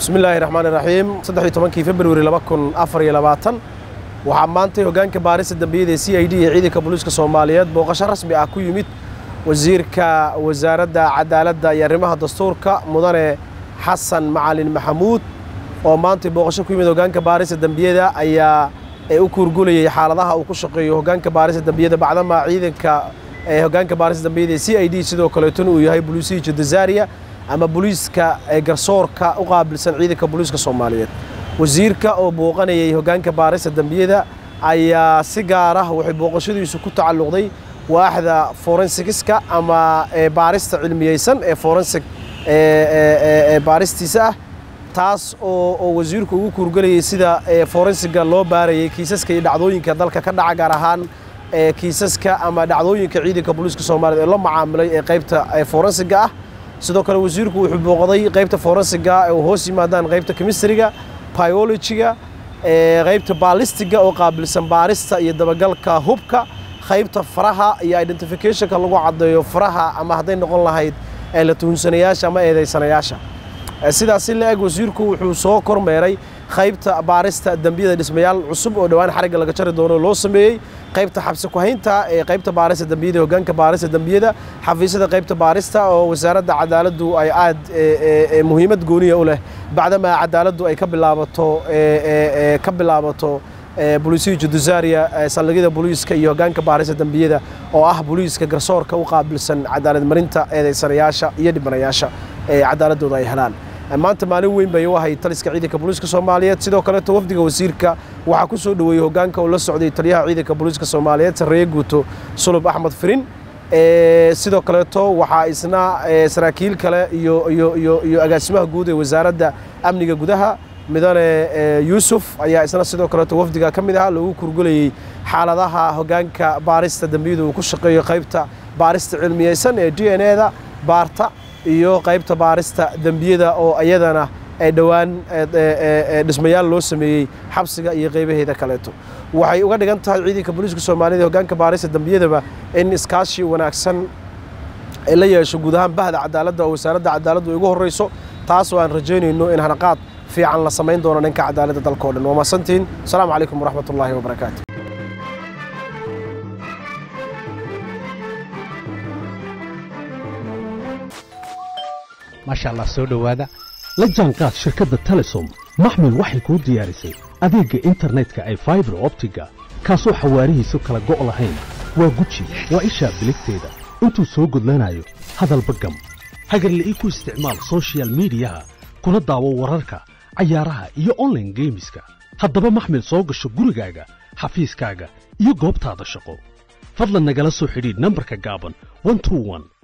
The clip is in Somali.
bismi illaahi raxmaani raxiim saddexiyo tobankii februari laba kun afar iyo labaatan waxaa maantay hoggaanka baarista dambiyada ee c i d iyo ciidanka booliiska soomaaliyeed booqasho rasmi ah ku yimid wasiirka wasaaradda cadaaladda iyo arrimaha dastuurka mudane xasan macalin maxamuud oo maantay booqasho ku yimid hoggaanka baarista dembiyada ayaa u kuurgulayay xaaladaha uu ku shaqeeyo hoggaanka baarista dembiyada bacdama ciidanka hoggaanka baarista dembiyada ee c i d sidoo kaleetona uu yahay boliisihii jadazaariya ama booliiska garsoorka u qaabilsan ciidanka booliiska soomaaliyeed wasiirka oo booqanayay hoggaanka baarista dembiyada ayaa si gaar ah waxay booqashadiisu ku tacalluqday waaxda forensigiska ama baarista cilmiyeysan ee forensig baaristiisa ah taas oo wasiirku ugu kuurgelayay sida forensiga loo baarayay kiisaska iyo dhacdooyinka dalka ka dhaca gaar ahaan kiisaska ama dhacdooyinka ciidanka booliiska soomaaliyeed ee la macaamilay ee qaybta forensiga ah sidoo kale wasiirku wuxuu booqday qaybta forensiga oo hoos yimaadaan qaybta chemistriga biologiga qaybta baalistiga oo qaabilsan baarista iyo dabagalka hubka qaybta faraha iyo identificationka lagu caddeeyo faraha ama hadday noqon lahayd la tuhunsanayaasha ama eedaysanayaasha sidaasi la eg wasiirku wuxuu soo kormeeray qaybta baarista dembiyada dhismayaal cusub oo dhowaan xarigga laga jari doono loo sameeyey qaybta xabsi ku-haynta ee qaybta baarista dembiyada hoggaanka baarista dembiyada xafiisyada qaybta baarista oo wasaaradda cadaaladdu ay aad muhiimad gooniya u leh bacdamaa cadaaladdu ay ka bilaabato ka bilaabato boliisihii juduzaariya saldhigyada booliiska iyo hoggaanka baarista dembiyada oo ah booliiska garsoorka u qaabilsan cadaalad marinta eedaysanayaasha iyo dhibanayaasha ee cadaaladooda ay helaan maanta maalin weyn bay u ahayd taliska ciidanka booliiska soomaaliyeed sidoo kaleeto wafdiga wasiirka waxaa ku soo dhoweeyey hoggaanka uu la socday taliyaha ciidanka booliiska soomaaliyeed sarreeye guuto sulub axmed firin sidoo kaleeto waxaa isna saraakiil kale iyo iyo iyo iyo agaasimaha guud ee wasaaradda amniga gudaha midane yuusuf ayaa isna sidoo kaleeto wafdiga ka mid ahaa loogu kurgulayey xaaladaha hoggaanka baarista dembiyada uu ku shaqeeyo qaybta baarista cilmiyeysan ee d n eda baarta iyo qaybta baarista dembiyada oo iyadana dhowaan dhismayaal loo sameeyey xabsiga iyo qaybaheeda kaleeto waxay uga dhigan tahay ciidanka booliiska soomaaliyed hoggaanka baarista dembiyadaba in iskaashi wanaagsan la yeesho guud ahaan bahda cadaaladda oo wasaaradda cadaaladdu ugu horreyso taas oo aan rajaynayno in hanaqaad fiican la samayn doono dhanka cadaaladda dalkao dhan waa mahadsantihiin asalaamu calaykum waraxmat ullaahi wabarakaatu maasha allah soo dhowaada la jaanqaad shirkadda telesom maxmil waxay kuu diyaarisay adeegga internetka ay faibar optiga kaasoo xawaarihiisu kala go' lahayn waa guji waa ishaa biligteeda intuu soo gudlanayo hadalba gam hagarla'ii ku isticmaal sochial midiyaha kuna daawo wararka cayaaraha iyo onlaine geemiska haddaba maxmil soo gasho gurigaaga xafiiskaaga iyo goobtaada shaqo fadlan nagala soo xidhiidh nambarka gaaban